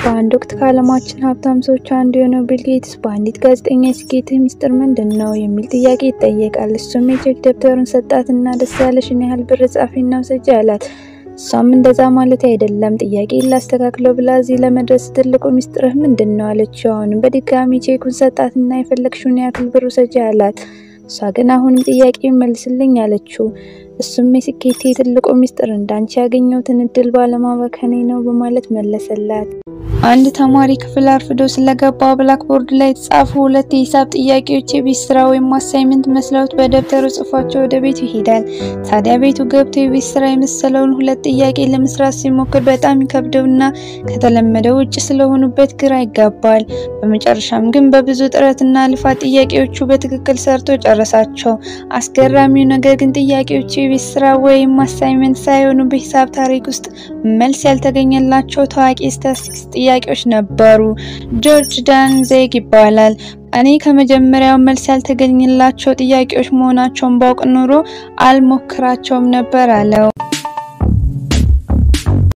በአንድ ወቅት ከዓለማችን ሀብታም ሰዎች አንዱ የሆነው ቢል ጌትስ በአንዲት ጋዜጠኛ የስኬትህ ሚስጥር ምንድን ነው የሚል ጥያቄ ይጠየቃል። እሱም የቼክ ደብተሩን ሰጣትና ደስ ያለሽን ያህል ብር ጻፊና ውሰጂ አላት። እሷም እንደዛ ማለት አይደለም ጥያቄ ላስተካክለው ብላ እዚህ ለመድረስ ትልቁ ሚስጥርህ ምንድን ነው አለችው። አሁንም በድጋሚ ቼኩን ሰጣትና የፈለግሽውን ያክል ብር ውሰጂ አላት። እሷ ግን አሁንም ጥያቄ መልስልኝ አለችው። እሱም የስኬቴ ትልቁ ሚስጥር እንዳንቺ ያገኘሁትን እድል ባለማባከኔ ነው በማለት መለሰላት። አንድ ተማሪ ክፍል አርፍዶ ስለገባ ብላክቦርድ ላይ የተጻፉ ሁለት የሂሳብ ጥያቄዎች የቤት ስራ ወይም አሳይመንት መስለውት በደብተሩ ጽፏቸው ወደ ቤቱ ይሄዳል። ታዲያ ቤቱ ገብቶ የቤት ስራ የመሰለውን ሁለት ጥያቄ ለመስራት ሲሞክር በጣም ይከብደውና ከተለመደው ውጭ ስለሆኑበት ግራ ይጋባል። በመጨረሻም ግን በብዙ ጥረትና ልፋት ጥያቄዎቹ በትክክል ሰርቶ ጨረሳቸው። አስገራሚው ነገር ግን ጥያቄዎቹ የቤት ስራ ወይም አሳይመንት ሳይሆኑ በሂሳብ ታሪክ ውስጥ መልስ ያልተገኘላቸው ታዋቂ ስታቲስቲክስ ጥያቄዎች ነበሩ። ጆርጅ ዳን ዜግ ይባላል። እኔ ከመጀመሪያው መልስ ያልተገኘላቸው ጥያቄዎች መሆናቸውን ባውቅ ኖሮ አልሞክራቸውም ነበር አለው።